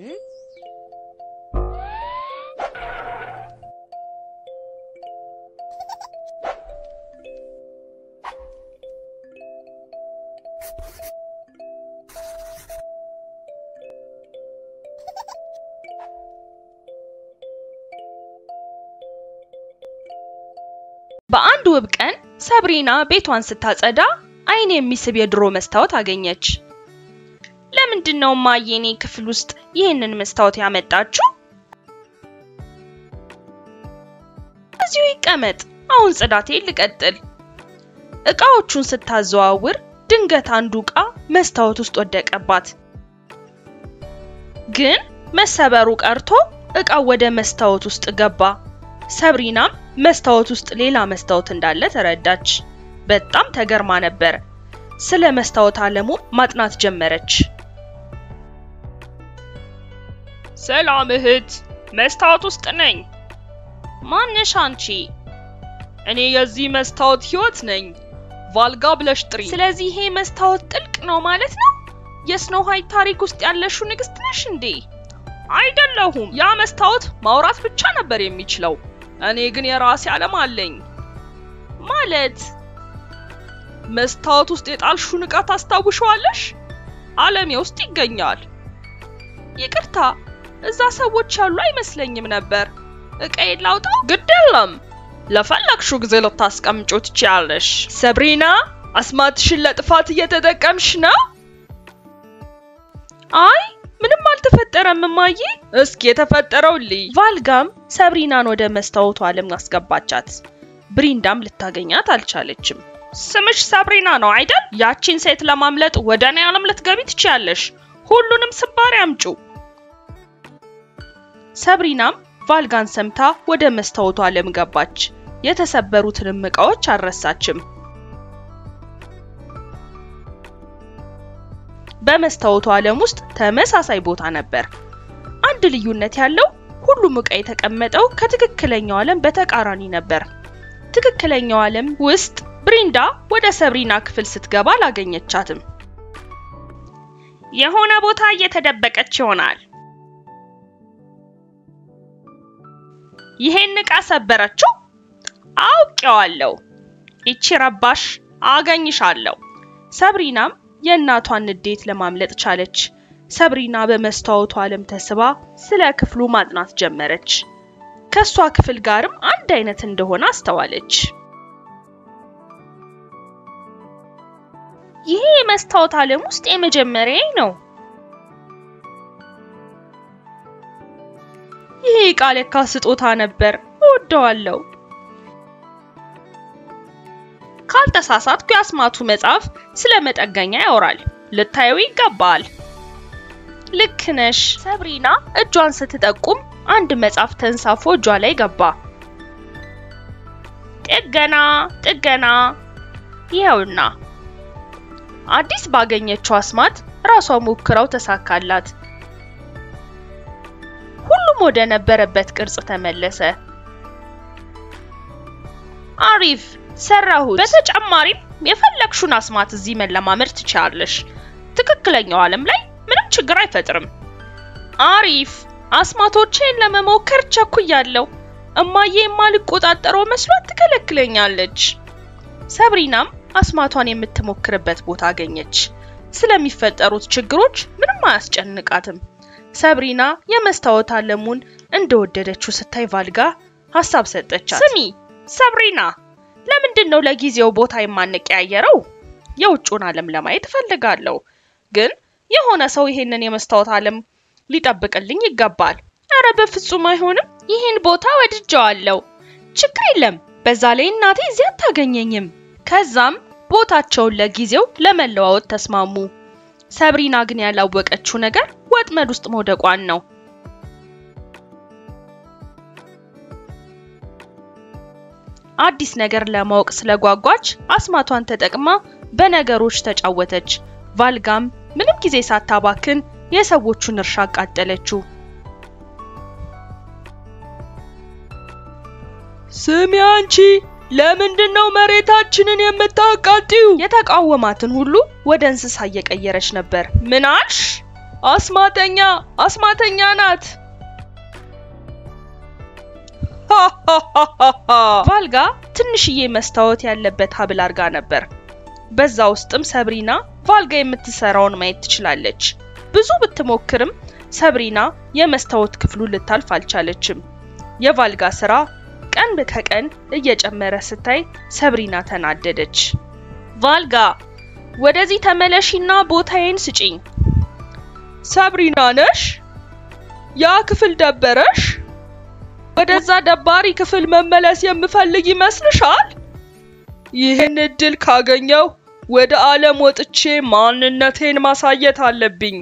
በአንድ ውብ ቀን ሰብሪና ቤቷን ስታጸዳ ዓይን የሚስብ የድሮ መስታወት አገኘች። ለምንድን ነው እማዬ እኔ ክፍል ውስጥ ይህንን መስታወት ያመጣችው? እዚሁ ይቀመጥ፣ አሁን ጽዳቴ ልቀጥል። እቃዎቹን ስታዘዋውር ድንገት አንዱ እቃ መስታወት ውስጥ ወደቀባት። ግን መሰበሩ ቀርቶ እቃው ወደ መስታወት ውስጥ ገባ። ሰብሪናም መስታወት ውስጥ ሌላ መስታወት እንዳለ ተረዳች። በጣም ተገርማ ነበር። ስለ መስታወት ዓለሙ ማጥናት ጀመረች። ሰላም እህት፣ መስታወት ውስጥ ነኝ። ማንሽ አንቺ? እኔ የዚህ መስታወት ህይወት ነኝ። ቫልጋ ብለሽ ጥሪ። ስለዚህ ይሄ መስታወት ጥልቅ ነው ማለት ነው? የስኖ ዋይት ታሪክ ውስጥ ያለሽው ንግስት ነሽ እንዴ? አይደለሁም። ያ መስታወት ማውራት ብቻ ነበር የሚችለው። እኔ ግን የራሴ ዓለም አለኝ። ማለት መስታወት ውስጥ የጣልሽውን ዕቃ ታስታውሸዋለሽ? ዓለሜ ውስጥ ይገኛል። ይቅርታ፣ እዛ ሰዎች ያሉ አይመስለኝም ነበር። ዕቃዬን ላውጣው? ግድ የለም፣ ለፈለግሽው ጊዜ ልታስቀምጪው ትችያለሽ። ሰብሪና፣ አስማትሽን ለጥፋት እየተጠቀምሽ ነው? አይ ምንም አልተፈጠረም እማዬ። እስኪ የተፈጠረው ልይ። ቫልጋም ሰብሪናን ወደ መስታወቱ ዓለም አስገባቻት። ብሪንዳም ልታገኛት አልቻለችም። ስምሽ ሰብሪና ነው አይደል? ያቺን ሴት ለማምለጥ ወደ እኔ ዓለም ልትገቢ ትችያለሽ። ሁሉንም ስባሪ አምጩ። ሰብሪናም ቫልጋን ሰምታ ወደ መስታወቱ ዓለም ገባች። የተሰበሩትንም ዕቃዎች አልረሳችም። በመስታወቱ ዓለም ውስጥ ተመሳሳይ ቦታ ነበር። አንድ ልዩነት ያለው ሁሉም ዕቃ የተቀመጠው ከትክክለኛው ዓለም በተቃራኒ ነበር። ትክክለኛው ዓለም ውስጥ ብሪንዳ ወደ ሰብሪና ክፍል ስትገባ አላገኘቻትም። የሆነ ቦታ እየተደበቀች ይሆናል። ይሄን ዕቃ ሰበረችው። አውቄዋለሁ። ይቺ ረባሽ አገኝሻለሁ። ሰብሪናም የእናቷን ንዴት ለማምለጥ ቻለች። ሰብሪና በመስታወቱ ዓለም ተስባ ስለ ክፍሉ ማጥናት ጀመረች። ከሷ ክፍል ጋርም አንድ አይነት እንደሆነ አስተዋለች። ይሄ የመስታወት ዓለም ውስጥ የመጀመሪያዬ ነው። ይሄ ዕቃ ለካ ስጦታ ነበር፣ እወደዋለሁ። ካልተሳሳትኩ የአስማቱ መጽሐፍ ስለ መጠገኛ ያወራል። ልታየው ይገባል። ልክ ነሽ። ሰብሪና እጇን ስትጠቁም አንድ መጽሐፍ ተንሳፎ እጇ ላይ ገባ። ጥገና ጥገና፣ ይኸውና። አዲስ ባገኘችው አስማት ራሷ ሞክራው ተሳካላት። ሁሉም ወደ ነበረበት ቅርጽ ተመለሰ። አሪፍ ሰራሁት። በተጨማሪም የፈለግሹን አስማት እዚህ መለማመድ ትችላለሽ። ትክክለኛው ዓለም ላይ ምንም ችግር አይፈጥርም። አሪፍ አስማቶቼን ለመሞከር ቸኩያለሁ። እማዬ የማልቆጣጠረው መስሏት ትከለክለኛለች። ሰብሪናም አስማቷን የምትሞክርበት ቦታ አገኘች። ስለሚፈጠሩት ችግሮች ምንም አያስጨንቃትም። ሰብሪና የመስታወት ዓለሙን እንደወደደችው ስታይ ቫልጋ ሀሳብ ሰጠቻት። ስሚ ሰብሪና፣ ለምንድን ነው ለጊዜው ቦታ የማንቀያየረው? የውጭውን ዓለም ለማየት እፈልጋለሁ፣ ግን የሆነ ሰው ይሄንን የመስታወት ዓለም ሊጠብቅልኝ ይገባል። አረ በፍጹም አይሆንም። ይህን ቦታ ወድጀዋለሁ። ችግር የለም። በዛ ላይ እናቴ እዚህ አታገኘኝም። ከዛም ቦታቸውን ለጊዜው ለመለዋወጥ ተስማሙ። ሰብሪና ግን ያላወቀችው ነገር ወጥመድ ውስጥ መውደቋን ነው። አዲስ ነገር ለማወቅ ስለጓጓች አስማቷን ተጠቅማ በነገሮች ተጫወተች። ቫልጋም ምንም ጊዜ ሳታባክን የሰዎቹን እርሻ አቃጠለችው። ስሚ አንቺ፣ ለምንድን ነው መሬታችንን የምታቃጥዩ? የተቃወማትን ሁሉ ወደ እንስሳ እየቀየረች ነበር። ምን አልሽ? አስማተኛ አስማተኛ ናት። ቫልጋ ትንሽዬ መስታወት ያለበት ሀብል አድርጋ ነበር። በዛ ውስጥም ሰብሪና ቫልጋ የምትሰራውን ማየት ትችላለች። ብዙ ብትሞክርም ሰብሪና የመስታወት ክፍሉን ልታልፍ አልቻለችም። የቫልጋ ስራ ቀን ከቀን እየጨመረ ስታይ ሰብሪና ተናደደች። ቫልጋ ወደዚህ ተመለሺና ቦታዬን ስጪኝ። ሰብሪና ነሽ? ያ ክፍል ደበረሽ? ወደዛ ደባሪ ክፍል መመለስ የምፈልግ ይመስልሻል? ይህን እድል ካገኘው ወደ ዓለም ወጥቼ ማንነቴን ማሳየት አለብኝ።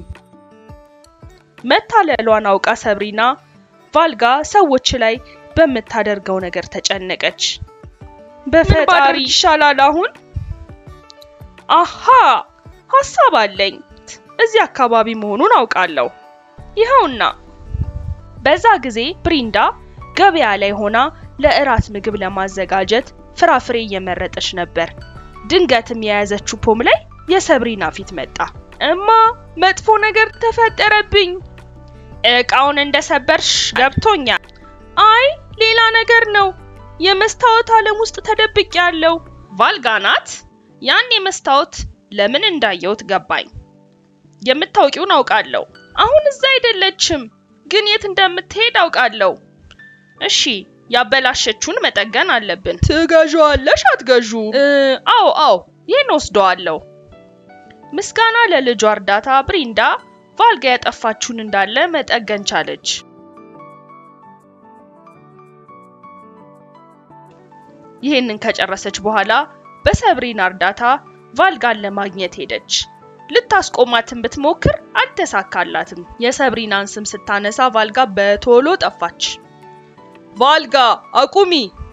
መታለሏን አውቃ ሰብሪና ቫልጋ ሰዎች ላይ በምታደርገው ነገር ተጨነቀች። በፈጣሪ ይሻላል አሁን አሃ ሀሳብ አለኝ። እዚህ አካባቢ መሆኑን አውቃለሁ። ይኸውና። በዛ ጊዜ ብሪንዳ ገበያ ላይ ሆና ለእራት ምግብ ለማዘጋጀት ፍራፍሬ እየመረጠች ነበር። ድንገትም የያዘችው ፖም ላይ የሰብሪና ፊት መጣ። እማ መጥፎ ነገር ተፈጠረብኝ። እቃውን እንደሰበርሽ ገብቶኛል። አይ ሌላ ነገር ነው። የመስታወት ዓለም ውስጥ ተደብቄ ያለው ቫልጋ ናት። ያን የመስታወት ለምን እንዳየሁት ገባኝ። የምታውቂውን አውቃለሁ። አሁን እዛ አይደለችም፣ ግን የት እንደምትሄድ አውቃለሁ። እሺ ያበላሸችውን መጠገን አለብን። ትገዣዋለሽ አትገዡ? አዎ አዎ፣ ይህን ወስደዋለሁ። ምስጋና ለልጇ እርዳታ ብሪንዳ ቫልጋ ያጠፋችውን እንዳለ መጠገን ቻለች። ይህንን ከጨረሰች በኋላ በሰብሪና እርዳታ ቫልጋን ለማግኘት ሄደች። ልታስቆማትን ብትሞክር አልተሳካላትም። የሰብሪናን ስም ስታነሳ ቫልጋ በቶሎ ጠፋች። ቫልጋ አቁሚ!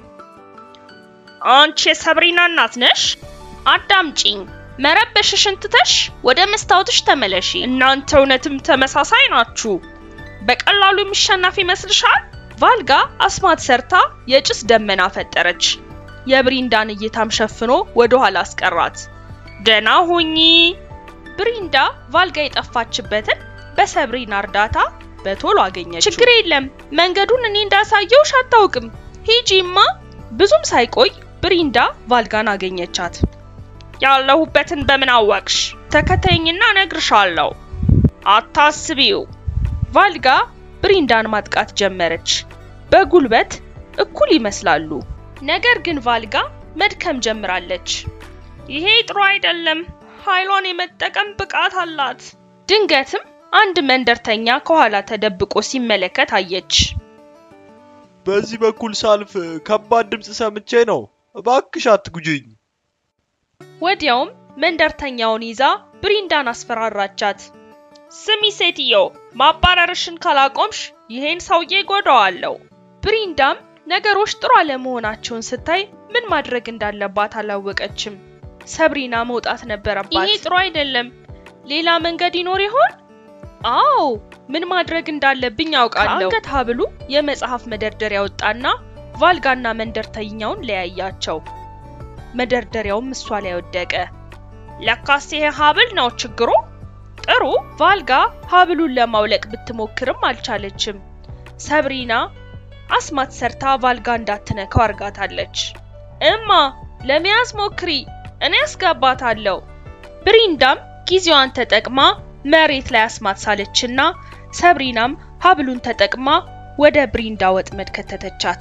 አንቺ የሰብሪና እናት ነሽ? አዳምጪኝ። መረበሽሽን ትተሽ ወደ መስታወትሽ ተመለሺ። እናንተ እውነትም ተመሳሳይ ናችሁ። በቀላሉ የሚሸናፍ ይመስልሻል? ቫልጋ አስማት ሰርታ የጭስ ደመና ፈጠረች። የብሪንዳን እይታም ሸፍኖ ወደ ኋላ አስቀራት። ደና ሁኚ። ብሪንዳ ቫልጋ የጠፋችበትን በሰብሪና እርዳታ በቶሎ አገኘችው። ችግር የለም መንገዱን እኔ እንዳሳየውሽ አታውቅም። ሂጂማ። ብዙም ሳይቆይ ብሪንዳ ቫልጋን አገኘቻት። ያለሁበትን በምን አወቅሽ? ተከተይኝና እነግርሻለሁ። አታስቢው። ቫልጋ ብሪንዳን ማጥቃት ጀመረች። በጉልበት እኩል ይመስላሉ። ነገር ግን ቫልጋ መድከም ጀምራለች። ይሄ ጥሩ አይደለም። ኃይሏን የመጠቀም ብቃት አላት። ድንገትም አንድ መንደርተኛ ከኋላ ተደብቆ ሲመለከት አየች። በዚህ በኩል ሳልፍ ከባድ ድምፅ ሰምቼ ነው። እባክሽ አትጉጂኝ። ወዲያውም መንደርተኛውን ይዛ ብሪንዳን አስፈራራቻት። ስሚ ሴትዮ፣ ማባረርሽን ካላቆምሽ ይሄን ሰውዬ ጎዳዋለሁ። ብሪንዳም ነገሮች ጥሩ አለመሆናቸውን ስታይ ምን ማድረግ እንዳለባት አላወቀችም። ሰብሪና መውጣት ነበረባት። ይሄ ጥሩ አይደለም። ሌላ መንገድ ይኖር ይሆን? አዎ፣ ምን ማድረግ እንዳለብኝ አውቃለሁ። ከአንገት ሀብሉ የመጽሐፍ መደርደሪያ ወጣና ቫልጋና መንደርተኛውን ለያያቸው። መደርደሪያውም እሷ ላይ ወደቀ። ለካስ ይሄ ሀብል ነው ችግሩ። ጥሩ። ቫልጋ ሀብሉን ለማውለቅ ብትሞክርም አልቻለችም። ሰብሪና አስማት ሰርታ ቫልጋ እንዳትነካው አርጋታለች። እማ ለመያዝ ሞክሪ፣ እኔ አስገባታለሁ። ብሪንዳም ጊዜዋን ተጠቅማ መሬት ላይ አስማት ሳለችና ሰብሪናም ሀብሉን ተጠቅማ ወደ ብሪንዳ ወጥመድ ከተተቻት።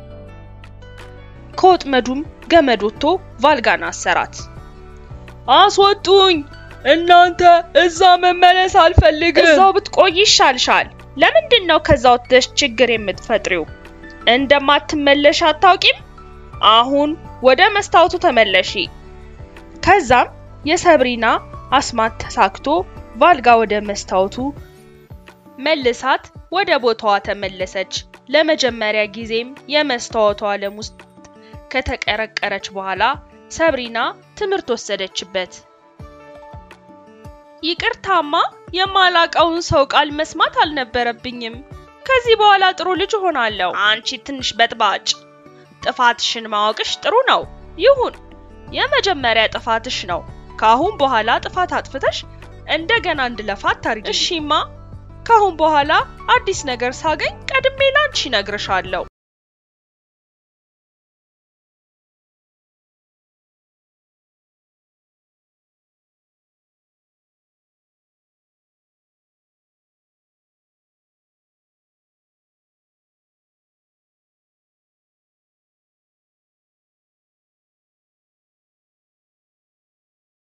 ከወጥመዱም ገመድ ወጥቶ ቫልጋን አሰራት። አስወጡኝ! እናንተ እዛ መመለስ አልፈልግም። እዛው ብትቆይ ይሻልሻል። ለምንድን ነው ከዛ ወጥተሽ ችግር የምትፈጥሪው? እንደማትመለሽ አታውቂም? አሁን ወደ መስታወቱ ተመለሺ። ከዛም የሰብሪና አስማት ተሳክቶ ቫልጋ ወደ መስታወቱ መልሳት ወደ ቦታዋ ተመለሰች። ለመጀመሪያ ጊዜም የመስታወቱ ዓለም ውስጥ ከተቀረቀረች በኋላ ሰብሪና ትምህርት ወሰደችበት። ይቅርታማ የማላቀውን ሰው ቃል መስማት አልነበረብኝም። ከዚህ በኋላ ጥሩ ልጅ ሆናለሁ። አንቺ ትንሽ በጥባጭ፣ ጥፋትሽን ማወቅሽ ጥሩ ነው። ይሁን፣ የመጀመሪያ ጥፋትሽ ነው። ከአሁን በኋላ ጥፋት አጥፍተሽ እንደገና እንድለፋ አታርጊ። እሺማ፣ ካሁን በኋላ አዲስ ነገር ሳገኝ ቀድሜ ላንቺ እነግርሻለሁ።